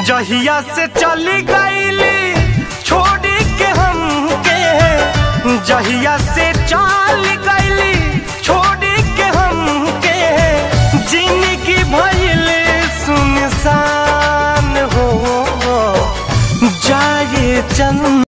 जहिया से चली गईली छोड़ के हमके जहिया से चल गईली छोड़ के हमके जिंदगी भइल सुनसान हो जाए चंद